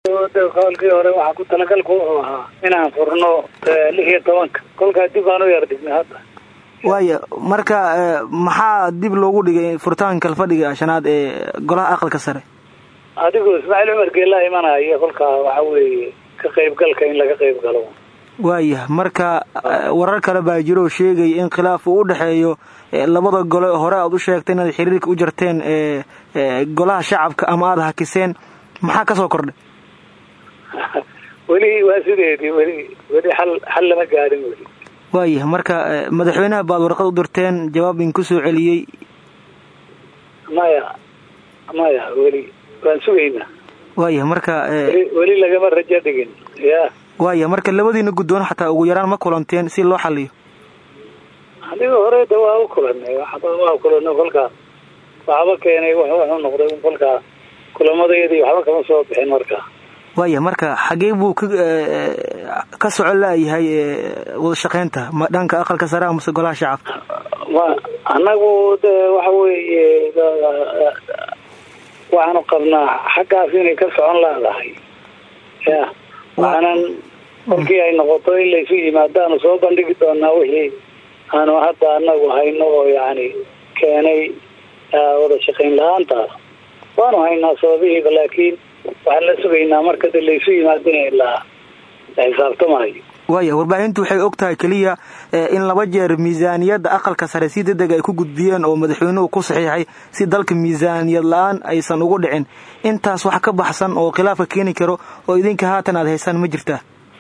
qowlkii hore waxaa ku talagalku wuxuu ahaa inaan furno lix iyo tobanka kolkaa dib aan u yar dhignay hadda waaya marka maxaa dib loogu dhigay furitaanka fadhiga shanaad ee golaha aqalka sare adigu ismaaciil cumar geelaa imanaya kolkaa waxa weeye ka qaybgalka in laga qayb galo waaya marka warar kale baa jiro oo sheegaya in khilaaf uu u dhexeeyo labada gole hore aad u sheegtay inaad xiriirka u jarteen golaha shacabka ama aada hakiseen maxaa kasoo kordhay weli waa sideedii weli weli xal xal lama gaadhin weli waaya marka madaxweynaha baad warqad u dirteen jawaab in ku soo celiyey maya maya weli waan sugaynaa waaya marka weli lagama rajo dhigin ya waaya marka labadiina guddoon xataa ugu yaraan ma kulanteen si loo xaliyo adiga hore da waa u kulanay waa kulanay kolkaa waxba keenay wuxuu noqday kolkaa kulamadayadii waxba kama soo bixin markaa waaya marka xagee buu ka ka socon laayahay wada shaqaynta ma dhanka aqalka sare amase golaha shacabka ma annagu de waxa weeye waxaanu qabnaa xaggaas inay ka socon laadahay ya waxaanan kolkii ay noqoto in laysu yimaadaanu soo bandhigi doonaa wixii aanu hadda anagu hayno oo yani keenay wada shaqayn la-aantaas waanu haynaa sababihiiba laakiin waxaan la sugaynaa marka de laysu yimaadin la la xisaabtamayo waaya warbaahintu waxay og tahay keliya in laba jeer miisaaniyadda aqalka sare si degdeg ay ku gudbiyeen oo madaxweynuhu ku saxiixay si dalka miisaaniyad la-aan aysan ugu dhicin intaas wax ka baxsan oo khilaafka keeni karo oo idinka haatan aad haysaan ma jirtaa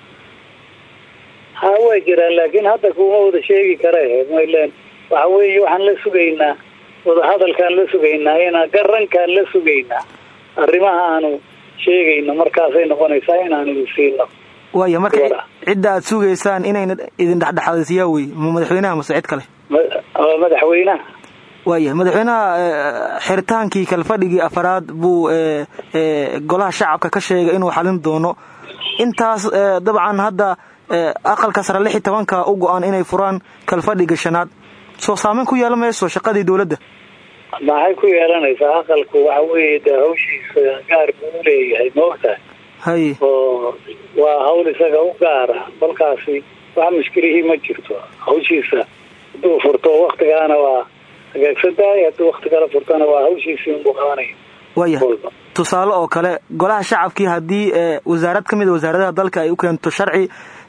ha waa jiraan laakiin hadda kuma wada sheegi kare maylen waxa weeye waxaan la sugaynaa wadahadalkaan la sugaynaa inaa garankaan la sugaynaa arrimaha aanu sheegayno markaasay noqonaysaa inaanu idin siino waaya marka cidda aad sugaysaan inayna idin dhexdhexaadisiyaa wey ma madaxweynaha mase cid kale madaxweynaha waaya madaxweynaha xiritaankii kalfadhigii afaraad buu golaha shacabka ka sheegay inuu xalin doono intaas dabcan hadda aqalka sare lix iyo tobanka u go-aan inay furaan kalfadhiga shanaad soo saameyn ku yeelan mayso shaqadii dowladda maxay ku yeelanaysaa aqalku waxa weeye de hawshiisa gaar buu u leeyahay maogtahay hay oo waa hawl isaga u gaara kolkaasi wax mushkilihii ma jirto hawshiisa hadduu furto waktigaana waa hagaagsan tahay hadduu wakti kala furtona waa hawshiisii unbuu qabanaya waya tusaale oo kale golaha shacabkii haddii wasaarad ka mid a wasaaradaha dalka ay u keento sharci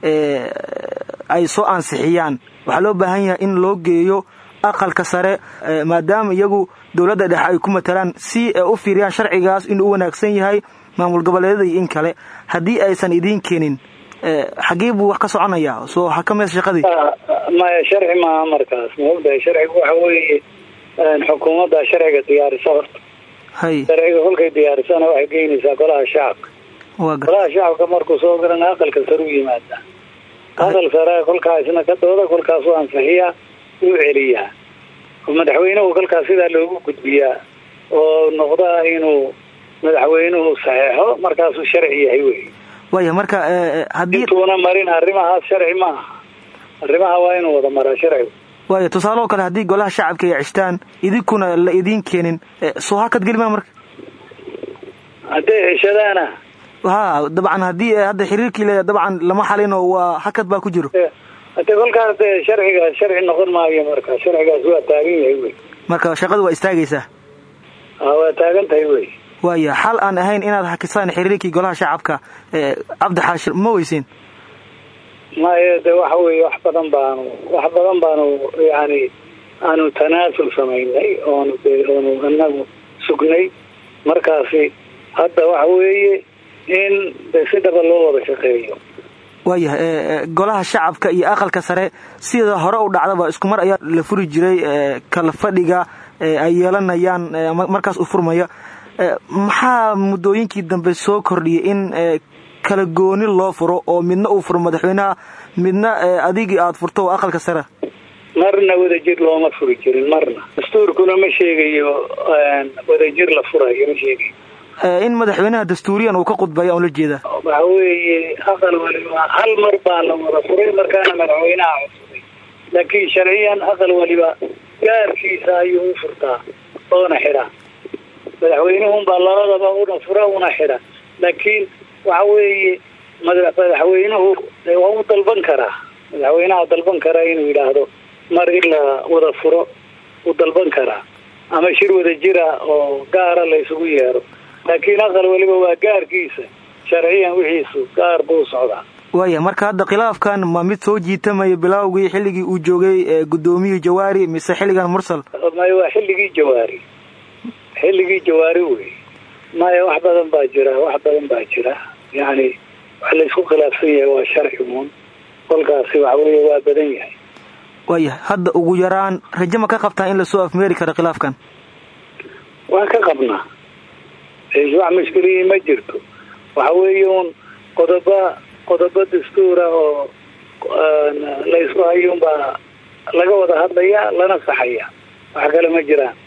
ay soo ansixiyaan waxaa loo baahan yahay in loo geeyo aqalka sare maadaama iyagu dowladda dhexe ay ku matalaan si u fiiriyaan sharcigaas inuu u wanaagsan yahay maamul goboleedyada iyo in kale haddii aysan idiin keenin xagee buu wax ka soconayaa soo xakameys shaqadii maya sharci maaha markaas maogtahay sharcigu waxa weeye xukuumadda sharciga diyaarisa horta hay sharciga kolkay diyaarisana waxay geynaysaa golaha shacabka waa gar golaha shacabka markuu soo garana aqalka sare u yimaadaa aqal sare kolkaa isna ka dooda kolkaasu ansixiyaa uu celiyaa oo madaxweynuhu kolkaas sidaa loogu gudbiyaa oo noqdaa inuu madaxweynuhu saxeexo markaasuu sharci yahay wey waya marka haddii intuuna marin arrimahaas sharci ma aha arrimaha waa inuu wada maraa sharcigu waaya tusaale oo kale haddii golaha shacabka ay cishtaan idinkuna la idiin keenin soo hakad gelmaa marka hadday cishadaana ha dabcan haddii hadda xiriirkii le dabcan lama xalino waa hakad baa ku jiro hade kolkaas de sharciga sharci noqon maayo marka sharcigaas waa taagan yahay wey marka shaqada waa istaagaysaa waa taagan tahay wey waaya xal aan ahayn inaad hakisaan xiriirkii golaha shacabka cabdi xaashir ma weysiin maye de waxa weeye wax badan baanu wax badan baanu yani aanu tanaasul samaynay oonu de oonu inagu sugnay markaasi hadda waxa weeye in de si dhaba loo wada shaqeeyo waayahay golaha shacabka iyo aqalka sare sida hore u dhacdaba isku mar ayaa la furi jiray kala fadhiga ay yeelanayaan markaas u furmaya maxaa muddooyinkii dambe soo kordhiyay in kala gooni loo furo oo midna uu furo madaxweynaha midna adigii aada furto oo aqalka sare marna wadajir looma furi jirin marna dastuurkuna ma sheegayo wadajir la furayo ma sheegayo in madaxweynaha dastuuriyan uu ka khudbaya on la jeedaa waxa weeye aqal waliba hal mar baa la wada furay markaana madaxweynaha codsaday laakiin sharciyan aqal waliba gaarkiisa ayuu u furtaa oona xidhaa madaxweynuhunbaa labadaba una fura una xidha laakiin waxa weeye madaxweynuhu waa u dalban karaa madaxweynaha dalban karaa inuu yidhaahdo mar in la wada furo u dalban karaa ama shir wada jira oo gaara la isugu yeero laakiin aqal weliba waa gaarkiisa sharciyan wixiisu gaar buu socdaa waaya marka hadda khilaafkan ma mid soo jiitamaya bilaawgii xilligii uu joogay guddoomiyii jawaari mise xilligan mursal maya waa xilligii jawaari xilligii jawaari wey maya wax badan baa jira wax badan baa jira yacni wax laysku khilaafsan yahay waa sharci uun kolkaasi waxa weeye waa badan yahay waaya hadda ugu yaraan raje ma ka qabtaa in lasoo afmeeri karo khilaafkan waan ka qabnaa wax mushkilihii ma jirto waxa weeye uun qodoba qodobo dastuura oo laysku hayuunbaa laga wada hadlaya lana saxaya wax kale ma jiraan